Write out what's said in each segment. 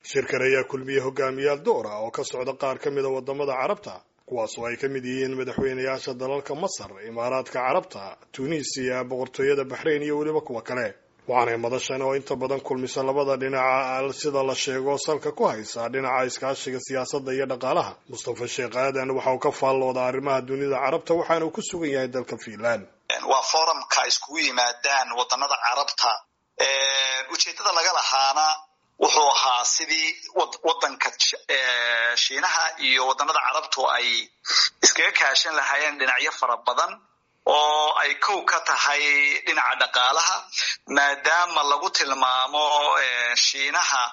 shirkan ayaa kulmiyey hogaamiyaal door ah oo ka socda qaar ka mida wadamada carabta kuwaas oo ay ka mid yihiin madaxweynayaasha dalalka masar imaaraadka carabta tunisiya boqortooyada baxrayn iyo weliba kuwa kale waxaanay madashan oo inta badan kulmisa labada dhinaca sida la sheego salka ku haysa dhinaca iskaashiga siyaasadda iyo dhaqaalaha mustafa sheekh aadan waxa uu ka faallooda arrimaha dunida carabta waxaana uu ku sugan yahay dalka fiinland waa forumka iskugu yimaadaan wadanada carabta ujeedada laga lahaana wuxuu ahaa sidii wadanka shiinaha iyo wadanada carabtu ay iskaga kaashan lahaayeen dhinacyo fara badan oo ay kow ka tahay dhinaca dhaqaalaha maadaama lagu tilmaamo shiinaha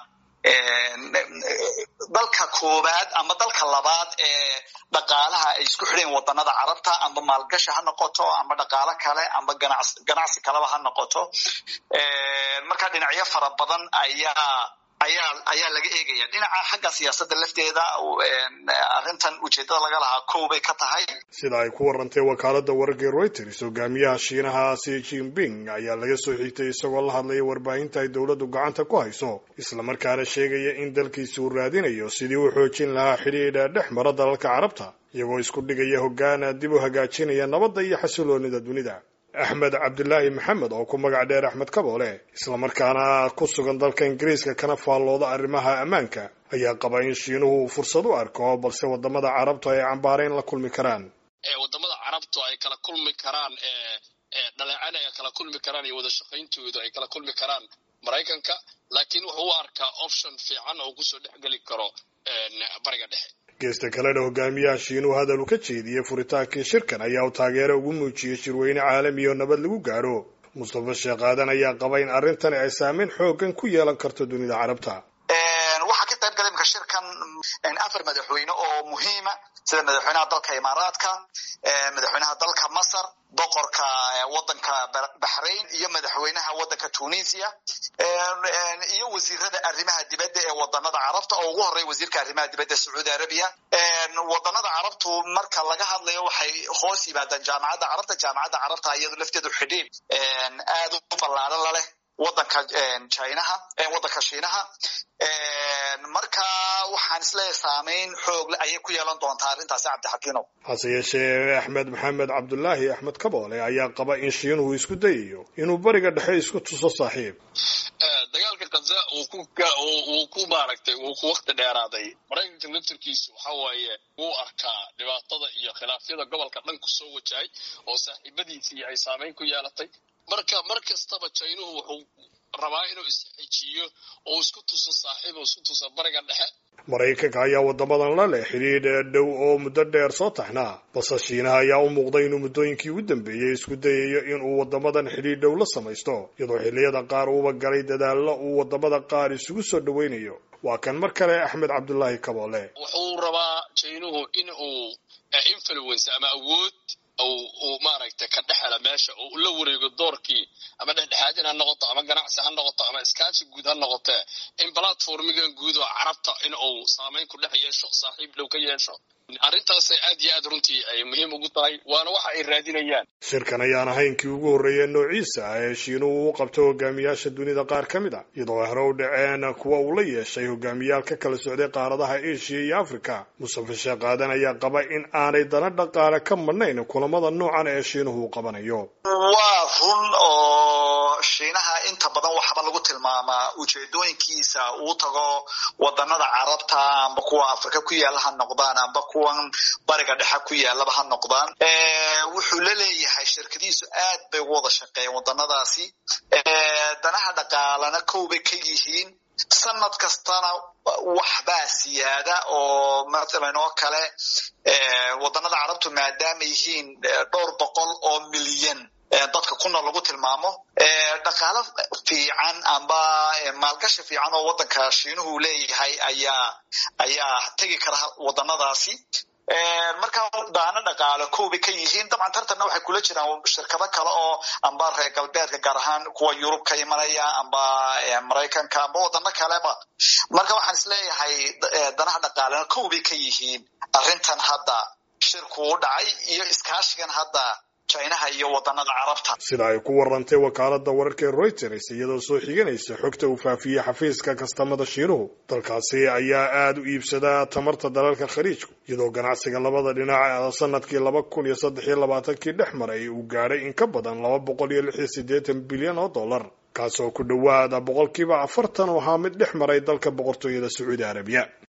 dalka koowaad ama dalka labaad ee dhaqaalaha ay isku xidhayn wadanada carabta amba maalgashi ha noqoto amba dhaqaalo kale amba ganacsi kaleba ha noqoto marka dhinacyo fara badan ayaa ayaa ayaa laga eegaya dhinaca xagga siyaasadda lafteeda arrintan ujeedada laga lahaa kow bay ka tahay sida ay ku warantay wakaaladda wararkii reuters hogaamiyaha shiinaha si jinping ayaa laga soo xigtay isagoo la hadlaya warbaahinta ay dowladdu gacanta ku hayso islamarkaana sheegaya in dalkiisa uu raadinayo sidii uu xoojin lahaa xidhiidha dhex mara dalalka carabta iyagoo isku dhigaya hoggaana dib u hagaajinaya nabadda iyo xasiloonida dunida axmed cabdilaahi maxamed oo ku magac dheer axmed kaboole islamarkaana ku sugan dalka ingiriiska kana faallooda arrimaha ammaanka ayaa qaba in shiinuhu uu fursad u arko balse wadamada carabtu ay cambaarayn la kulmi karaan wadamada carabtu ay kala kulmi karaan dhaleecana ay kala kulmi karaan iyo wada shaqayntoodu ay kala kulmi karaan maraykanka laakiin wuxuu u arkaa option fiican oo kusoo dhexgeli karo bariga dhexe geesta kalena hogaamiyaha shiinuhu hadal uu ka jeediyey furitaankii shirkan ayaa uu taageero ugu muujiyey shirweyne caalami oo nabad lagu gaadho mustafa sheekh aadan ayaa qaba in arrintani ay saameyn xoogan ku yeelan karto dunida carabta waxaa ka qayb galay imka shirkan afar madaxweyne oo muhiima sida madaxweynaha dalka imaaraadka madaxweynaha dalka masar boqorka wadanka baxrain iyo madaxweynaha wadanka tunisia iyo wasiirada arrimaha dibadda ee wadanada carabta oo ugu horreya wasiirka arrimaha dibadda sacuudi arabiya wadanada carabtu marka laga hadlayo waxay hoos yimaadaan jaamacadda carabta jaamacadda carabta iyadu lafteedu xidhiid aad u ballaaran laleh wadanka chinaha wadanka shiinaha marka waxaan isleeyahay saameyn xoogle ayay ku yeelan doontaa arrintaasi cabdixakiinow hase yeeshee axmed maxamed cabdulaahi axmed kaboole ayaa qaba in shiinuhu isku dayayo inuu bariga dhexe isku tuso saaxiib dagaalka kaza uu ku uu ku maaragtay uu ku wakti dheeraaday maraykanka laftarkiisu waxa waaye wuu arkaa dhibaatada iyo khilaafyada gobolka dhan ku soo wajahay oo saaxiibadiisii ay saameyn ku yeelatay marka mar kastaba jaynuhu wuxuu rabaa inuu isxejiyo oo isku tuso saaxiib oo isku tuso bariga dhexe maraykanka ayaa wadamadan la leh xidhiidh dhow oo muddo dheer soo taxnaa balse shiinaha ayaa u muuqday inuu muddooyinkii ugu dambeeyey isku dayayo inuu wadamadan xidhiidh dhow la samaysto iyadoo xilliyada qaar uuba galay dadaallo uu wadamada qaar isugu soo dhowaynayo waa kan mar kale axmed cabdulaahi kaboole wuxuu rabaa jaynuhu in uu influence ama awood uu maaragtay ka dhexela meesha oo la wareego doorkii ama dhexdhexaadin ha noqoto ama ganacsi ha noqoto ama iskaashi guud ha noqotee in platformigan guud oo carabta in uu saameyn ku dhex yeesho saaxiib dhow ka yeesho arrintaasay aad iyo aad runtii ay muhiim ugu tahay waana waxa ay raadinayaan shirkan ayaan ahaynkii ugu horreeyay noociisa ah ee shiinuhu u qabto hogaamiyaasha dunida qaar ka mid a iyadoo hore u dhaceen kuwa uu la yeeshay hogaamiyaal ka kala socday qaaradaha asia iyo africa mustafa sheekh aadan ayaa qaba in aanay dana dhaqaale ka madhnayn kulamada noocan ee shiinuhu uu qabanayo waa run oo shiinaha inta badan waxba lagu tilmaamaa ujeedooyinkiisa uu tago wadanada carabta amba kuwa afrika ku yaala ha noqdaan amba kuwan bariga dhexe ku yaalaba ha noqdaan wuxuu la leeyahay shirkadihiisu aad bay ugu wada shaqeeyeen wadanadaasi danaha dhaqaalana kow bay ka yihiin sanad kastana waxbaa siyaada oo mathalan oo kale wadanada carabtu maadaama yihiin dhowr boqol oo milyan dadka ku nool lagu tilmaamo dhaqaalo fiican amba maalgashi fiican oo wadanka shiinuhu leeyahay ayaa ayaa tegi kara wadanadaasi marka daana dhaqaale koobay ka yihiin dabcan tartanna waxay kula jiraan shirkado kale oo amba reer galbeedka gaar ahaan kuwa yurub ka imanaya amba maraykanka amba wadano kaleba marka waxaan isleeyahay danaha dhaqaalena koobay ka yihiin arrintan hadda shirku u dhacay iyo iskaashigan hadda chinaha iyo wadanada carabta sida ay ku warantay wakaalada wararka ee reuters iyadoo soo xiganaysa xogta uu faafiyey xafiiska kastamada shiinuhu dalkaasi ayaa aada u iibsadaa tamarta dalalka khaliijku iyadoo ganacsiga labada dhinac sanadkii laba kun iyo saddex iyo labaatankii dhex maray uu gaadhay in ka badan laba boqol iyo lix iyo siddeetan bilyan oo dollar kaasoo ku dhowaada boqolkiiba afartan oo ahaa mid dhex maray dalka boqortooyada sacuudi arabiya